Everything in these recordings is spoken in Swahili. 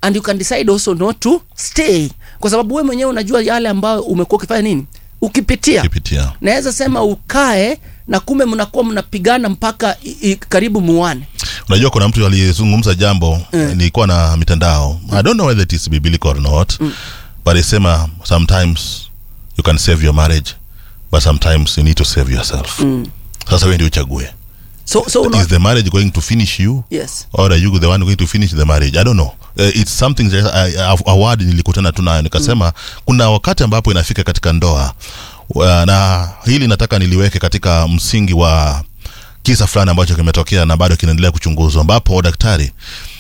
and you can decide also not to stay kwa sababu wewe mwenyewe unajua yale ambayo umekuwa ukifanya nini ukipitia Ukipitia. naweza sema ukae na kumbe mnakuwa mnapigana mpaka i, i, karibu muane unajua kuna mtu aliyezungumza jambo mm. nilikuwa na mitandao i don't know whether it is biblical or not mm. but alisema sometimes you can save your marriage but sometimes you need to save yourself mm. sasa wewe ndio uchague so, so una, is the marriage going to finish you yes or are you the one going to finish the marriage i don't know uh, it's something that I, I, a word nilikutana tu nayo nikasema mm. kuna wakati ambapo inafika katika ndoa uh, na hili nataka niliweke katika msingi wa kisa fulani ambacho kimetokea na bado kinaendelea kuchunguzwa ambapo daktari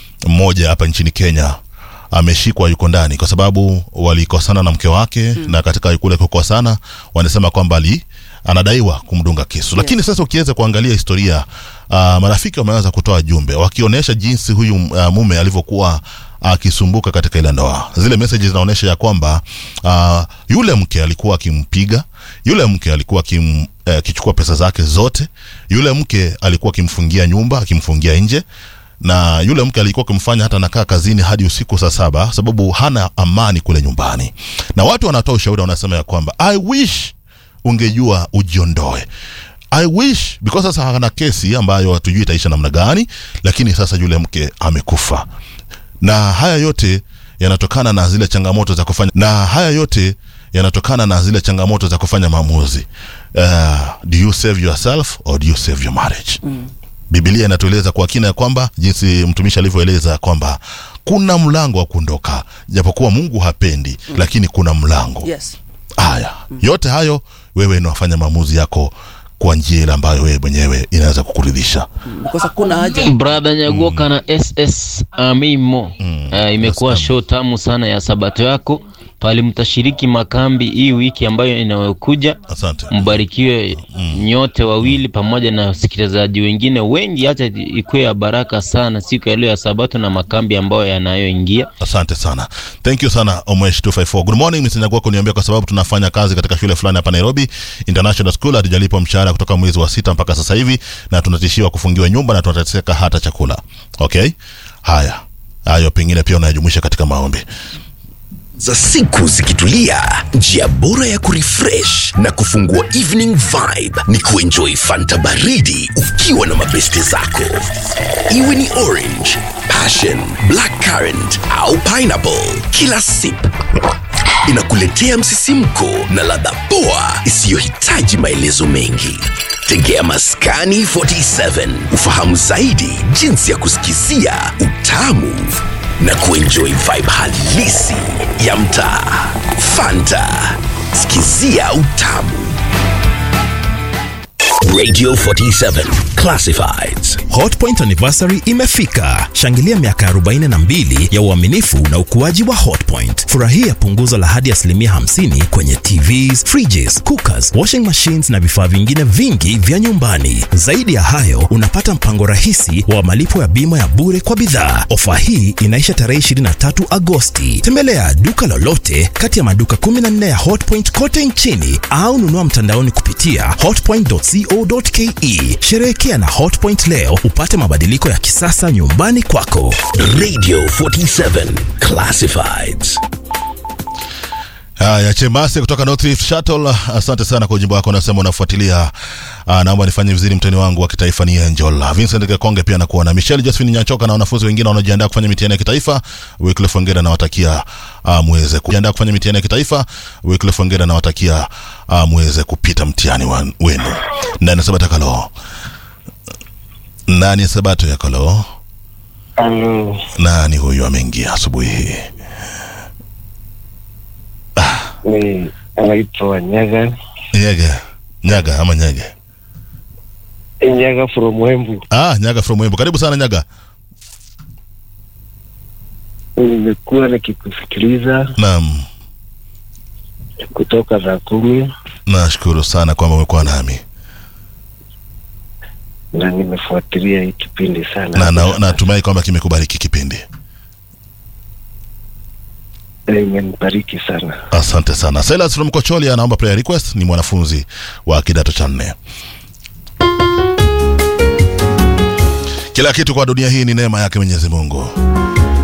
mmoja hapa nchini kenya ameshikwa yuko ndani kwa sababu walikosana na mke wake mm. na katika kule kukosana wanasema kwamba ali anadaiwa kumdunga kisu lakini sasa ukiweza kuangalia historia uh, marafiki wameweza kutoa jumbe wakionyesha jinsi huyu uh, mume alivyokuwa akisumbuka katika ile ndoa zile messages zinaonyesha ya kwamba uh, yule mke alikuwa akimpiga yule mke alikuwa akim eh, akichukua pesa zake zote yule mke alikuwa akimfungia nyumba akimfungia nje na yule mke alikuwa akimfanya hata nakaa kazini hadi usiku saa saba sababu hana amani kule nyumbani na watu wanatoa ushauri wanasema ya kwamba i wish ungejua ujiondoe i wish because sasa hana kesi ambayo hatujui itaisha namna gani lakini sasa yule mke amekufa na haya yote yanatokana na zile changamoto za kufanya na haya yote yanatokana na zile changamoto za kufanya maamuzi uh, do you save yourself or do you save your marriage mm. Biblia inatueleza kwa kina ya kwamba jinsi mtumishi alivyoeleza ya kwamba kuna mlango wa kuondoka, japokuwa Mungu hapendi mm. lakini kuna mlango yes haya mm. yote hayo wewe unafanya maamuzi yako kwa njia ile ambayo wewe mwenyewe inaweza kukuridhisha. because hakuna haja brother nyagoka na ss amimo Mm. uh, imekuwa Yes, show tamu sana ya sabato yako pale mtashiriki makambi hii wiki ambayo inayokuja Asante. mbarikiwe nyote wawili pamoja na wasikilizaji wengine wengi hacha ikuwe ya baraka sana siku ya leo ya sabato na makambi ambayo yanayoingia Asante sana. Thank you sana Omwesh 254. Good morning Mr. Nyagwako niambia kwa sababu tunafanya kazi katika shule fulani hapa Nairobi International School hatujalipwa mshahara kutoka mwezi wa sita mpaka sasa hivi na tunatishiwa kufungiwa nyumba na tunateseka hata chakula. Okay? Haya. Hayo pengine pia unayajumuisha katika maombi. za siku zikitulia njia bora ya kurefresh na kufungua evening vibe ni kuenjoy fanta baridi ukiwa na mabeste zako iwe ni orange passion black currant au pineapple kila sip inakuletea msisimko na ladha poa isiyohitaji maelezo mengi tegea maskani 47 ufahamu zaidi jinsi ya kusikizia utamu na kuenjoy vibe halisi ya mtaa fanta sikizia utamu radio 47 classifieds hotpoint anniversary imefika shangilia miaka 42 ya uaminifu na ukuaji wa hotpoint furahia punguzo la hadi asilimia 50 kwenye tvs fridges cookers washing machines na vifaa vingine vingi vya nyumbani zaidi ya hayo unapata mpango rahisi wa malipo ya bima ya bure kwa bidhaa ofa hii inaisha tarehe 23 agosti tembelea duka lolote kati ya maduka 14 ya hotpoint kote nchini au nunua mtandaoni kupitia hotpoint.co.ke sherehekea na hotpoint leo upate mabadiliko ya kisasa nyumbani kwako radio 47 classifieds Haya, Chemase kutoka North Rift Shuttle, asante sana kwa ujumbe wako, unasema unafuatilia. Uh, naomba nifanye vizuri, mtani wangu wa kitaifa ni Angel Vincent Kekonge, pia nakuwa na Michelle Josephine Nyachoka na wanafunzi wengine wanaojiandaa kufanya mitihani ya kitaifa. Wycliffe Ongera nawatakia uh, muweze kujiandaa kufanya mitihani ya kitaifa. Wycliffe Ongera nawatakia uh, muweze kupita mtihani wa- wenu. Ndani ya Sabato Kalo, ndani ya Sabato ya Kalo, Halo, nani huyu ameingia asubuhi hii? ni anaitwa Nyaga Nyege, Nyaga ama Nyege? Nyaga from Wembu. Ah, Nyaga from Wembo. Karibu sana Nyaga. Nimekuwa nikikusikiliza Naam. kutoka saa kumi Nashukuru sana kwamba umekuwa nami na nimefuatilia hii kipindi sana. na na- natumai kwamba kimekubariki kipindi. Na imenibariki sana. Asante sana. Silas from Kocholi anaomba prayer request, ni mwanafunzi wa kidato cha nne. Kila kitu kwa dunia hii ni neema yake Mwenyezi Mungu.